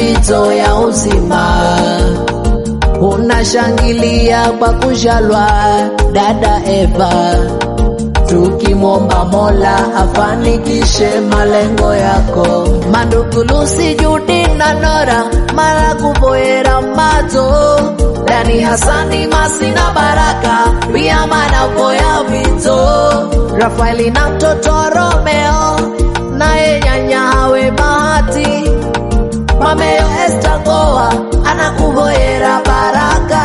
mbizo ya uzima unashangilia kwa kujalwa dada Eva, tukimwomba Mola afanikishe malengo yako. Mandukulusi Judi na Nora mara kuvoera mazo Dani Hasani Masi na Baraka pia manavoya vizo Rafaeli na mtoto Romeo naye nyanya hawe Bahati Mameo Esta Goa anakuvoera baraka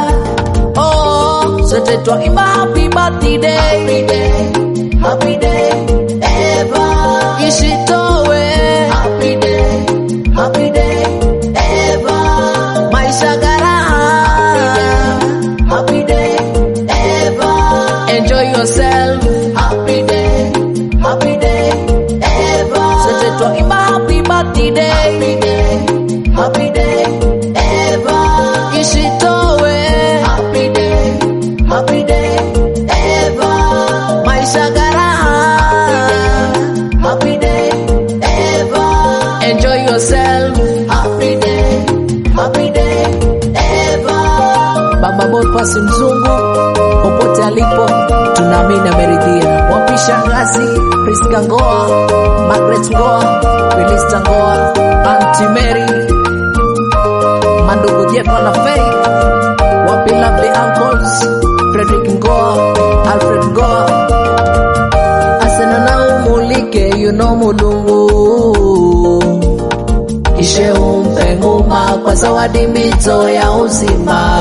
Oh, sote twaimba happy birthday Happy day, happy day Eva Ishitowe Happy day, happy day Eva Maisha garaha Happy day Eva Enjoy yourself Happy day, happy day Eva Sote twaimba happy birthday Happy day, happy day Eva Ishitowe Happy day, happy day Eva Maisha garaha Happy day Eva Enjoy yourself Happy day, happy day Eva Baba Boniface Mzungu popote alipo tunaamini ameridhia. Wapisha ngazi Priska Ngoa, Margaret Ngoa, Felista Ngoa, Auntie Mary, mandugu Jefa na Faith, wapi lovely uncles Frederick Ngoa, Alfred Ngoa, asena na umulike yuno mulungu kishe umpe nguma kwa zawadi mbizo ya uzima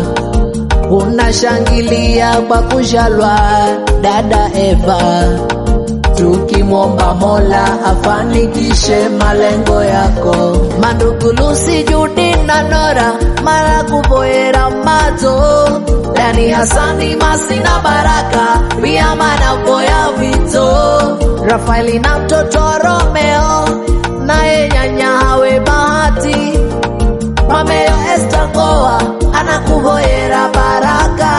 unashangilia kwa kujalwa dada Eva, tukimwomba Mola afanikishe malengo yako. Mandugu Lucy, Judi na Nora mara kuvoera mazo Dani Hasani Masi na Baraka pia manavoya vito Rafaeli na mtoto Romeo naye nyanya hawe Bahati Mameo Esta Ngoa anakuvoera baraka.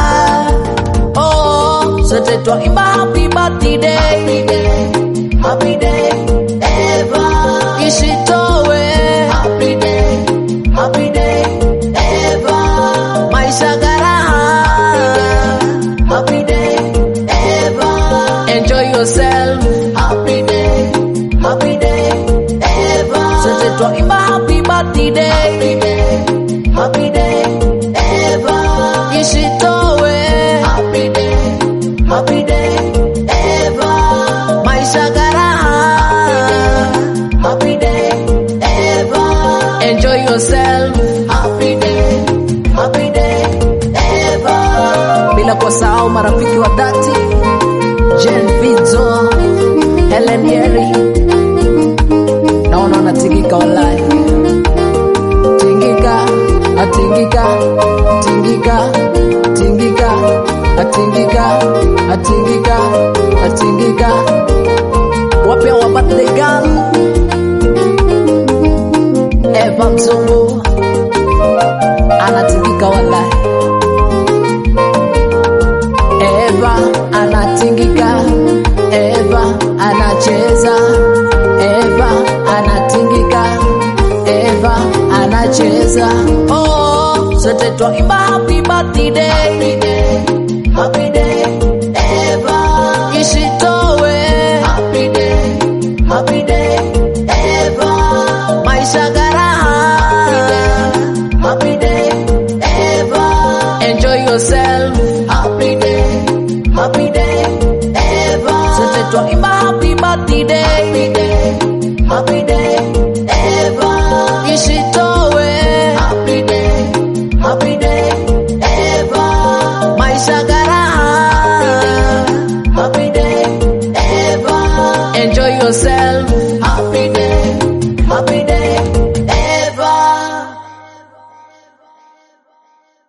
Oh, sote twaimba happy birthday. Happy day, happy day, Eva. Ishitowe. Happy day, happy day, Eva. Maisha garaha. Happy day, Eva. Enjoy yourself. Happy day, happy day, Eva. Sote twaimba happy birthday. Happy day, happy day, Eva. Ishitowe. Happy day, happy day, Eva. Maisha garaha. Happy day, Eva. Enjoy yourself. Happy day, happy day, Eva. Bila kusahau marafiki wa dhati Jen Vizo, Helen Yeri, naona wanatingika walai tingika atingika tingika tingika atingika atingika atingika wapya wa birthday girl Eva Mzungu anatingika walai Eva anatingika Eva anacheza Eva anatingika Eva anacheza oh sote twaimba happy birthday happy day happy day